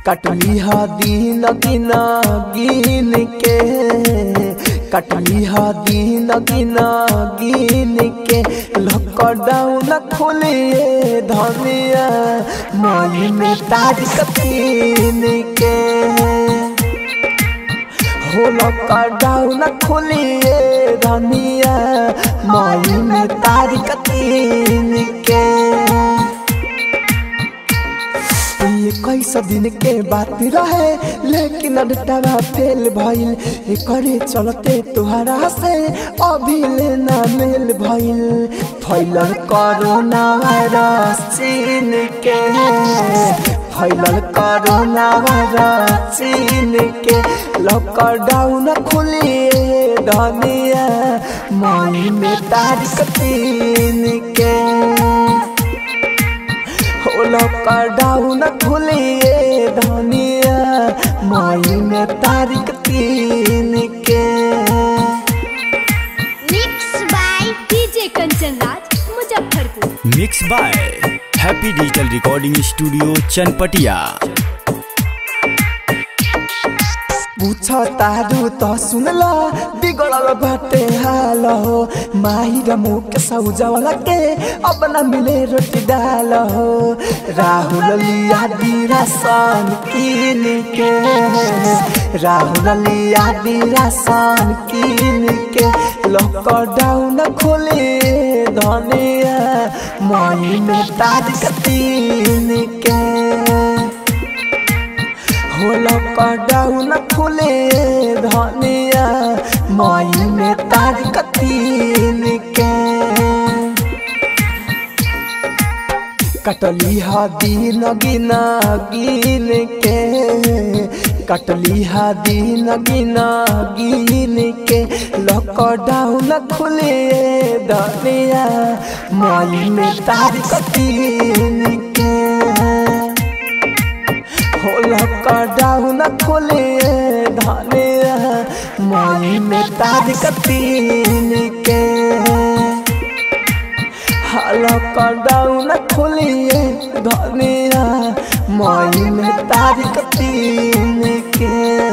कटली हा दिन गिना गिन के कटली हा दिन गिना गिन के लॉकडाउन खोलिए धनिया मई में तारीख तीन के हो लॉकडाउन खोलिए धनिया मई में तारीख तीन के ये कैसा दिन के बात रहे लेकिन अडटावा फेल भइल एकरे चलते तुहरा से अभी लेना मेल भइल फैलल कोरोना वायरस चीन के फैलल कोरोना वायरस चीन के लॉकडाउन खुलिए धनिया मई में तारीख तीन के हो लॉकडाउन खुलिए धनिया मई में तारीख तीन के mix by DJ Kanchan Raj Muzaffarpur mix by happy digital recording studio Chanpatia पूछ तारू तो सुनला बिगड़ल बाटे हाल हो माही र मुख सौजवला के अब न मिले रोटी डाल हो राहुल लिया दीरा सन कीन के राहुल लिया दीरा सन कीन के लॉकडाउन खोले धनिया मई में तारीख तीन के हो लॉकडाउन खुले धनिया मई में तारीख तीन के कटली हा दिन गिना गिन के कटली हा दिन गिना गिन के लॉकडाउन खुले धनिया मई में तारीख तीन के हो लॉकडाउन खोले धनिया मई में तारीख तीन के हाँ, लॉकडाउन खोलिए धनिया मई में तारीख तीन के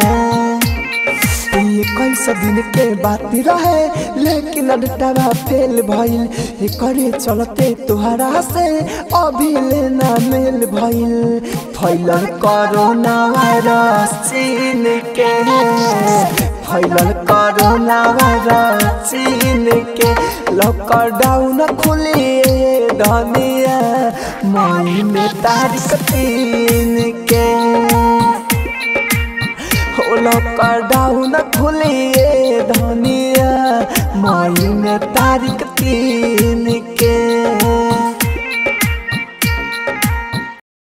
ये कैसा दिन के बात रहे लेकिन अडटावा फेल भइल एकरे चलते तुहरा से अभी लेना मेल भइल फैलल कोरोना वायरस चीन के फैलल कोरोना वायरस चीन के लॉकडाउन खुलिए धनिया मई में तारीख तीन के हो लॉकडाउन खुलिए धनिया मई में तारीख तीन